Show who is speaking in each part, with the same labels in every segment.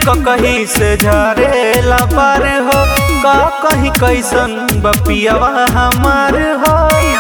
Speaker 1: कहीं से झरेला पार हो का कहीं कैसन बपियावा हमार हो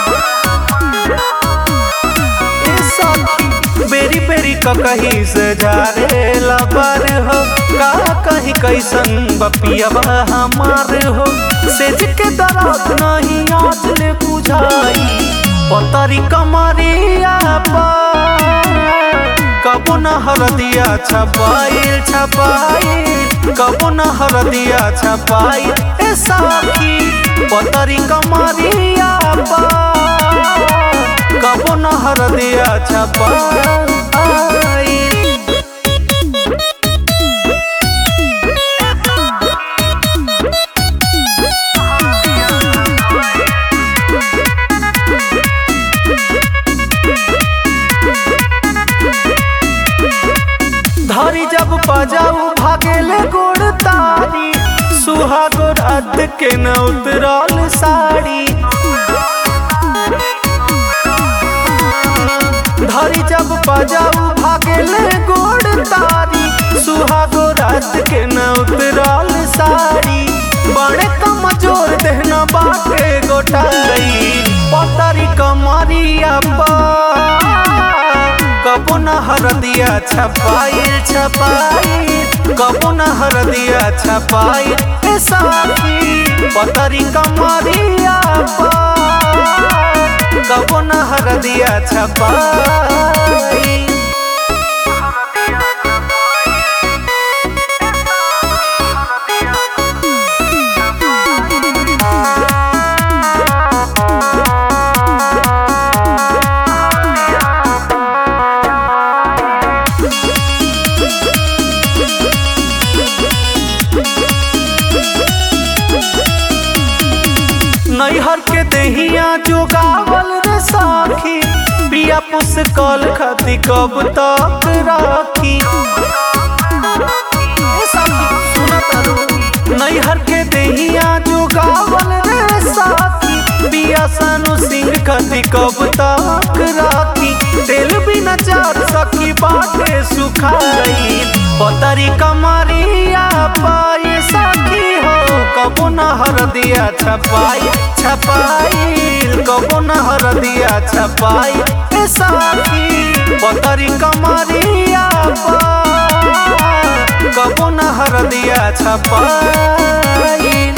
Speaker 1: ए सखी बेरी बेरी कहीं से झरेला पार हो का कहीं कैसन बपियावा हमार हो सेज के दर्द नहीं आज ले बुझाई पतरी कमरिया पर कबो न हरदिया छपाइल छपाइल कबो न हरदिया छपाइल ए साखी पतरी कमरिया पर कबो न हरदिया छपाइल धरी जब बजाऊ भागेले गोड़ तारी सुहागो रात के न उतरल साड़ी धरी जब बजाऊ भागेले गोड़ तारी सुहागो रात के न उतरल साड़ी बड़े कमजोर देहना बाटे गोटाई पतरी कमरिया पर कबो न हरदिया छपाइल छपाइल कबो न हरदिया छपाइल ए साथी पतरी कमरिया पर कबो न हरदिया छपाइल नैहर के दहिया जोगावल रे साखी पिया पुसकल खती कब तक राखी ए साखी सुना तारू नैहर के दहिया जोगावल रे साखी पिया सानु सिंह खती कब तक राखी तेल बिना चार सखी बाटे सुखाई पतरी कमरिया पाए साखी हो कबो न हरदिया छपाई छपाई कबो न हरदिया छपाई ए साथी पतरी कमरिया पर कबो न हरदिया छपाई